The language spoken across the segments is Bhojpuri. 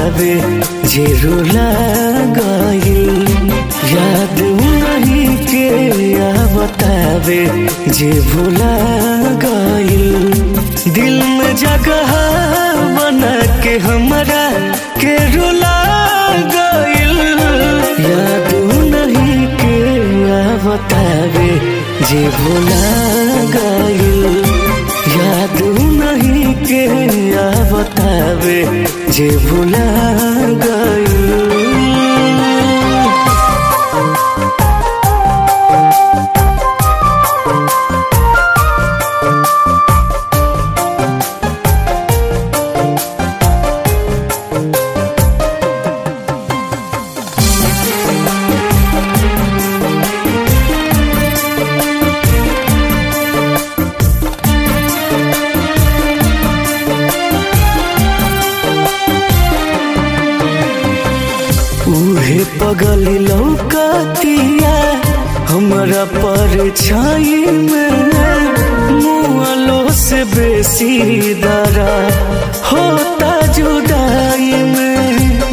बतावे जे रुला गइल याद नहीं के आ बतावे जे भुला गइल दिल में जगह बना के हमरा के रुला गइल याद नहीं के आ बतावे जे भुला गइल याद नहीं के आ बतावे जे भुला गइल उहे पगली लौकतिया हमरा पर छाई में मुआलो से बेसी दरा होता जुदाई में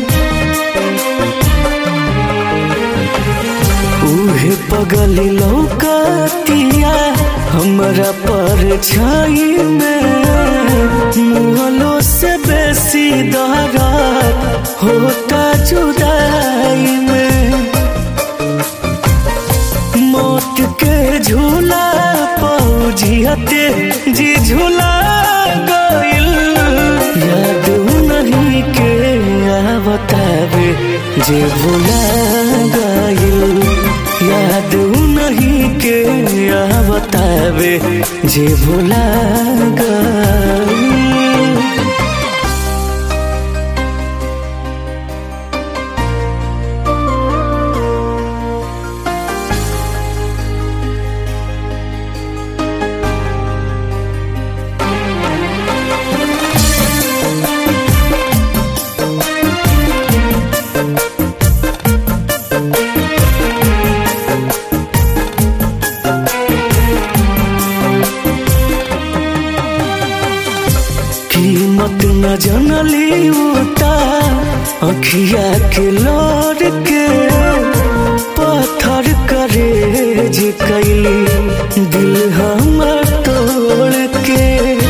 उहे पगली लौकतिया हमरा पर छाई में मुआलो से बेसी दरा होता जुदाई में मौत के झूला पौजियते जी झूला गइल याद नहीं के आ बतावे जे भुला गइल याद नहीं के आ बतावे जे भुला गइल कीमत न जनली उता अखिया के लोर के पत्थर करे जे कैली दिल हमर तोड़ के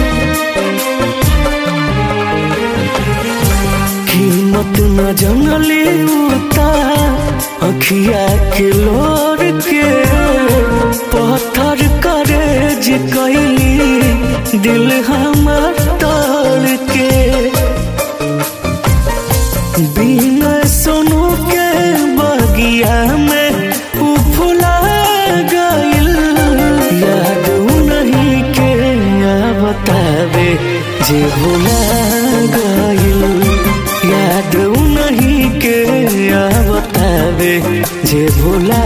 कीमत न जनली उता अखिया के लोर के पत्थर करे जे कैली दिल हमर तोड़ के बिना सोनू के बगिया में उ फुला गइल याद नहीं के आ बतावे जे भुला गइल याद नहीं के आ बतावे जे भुला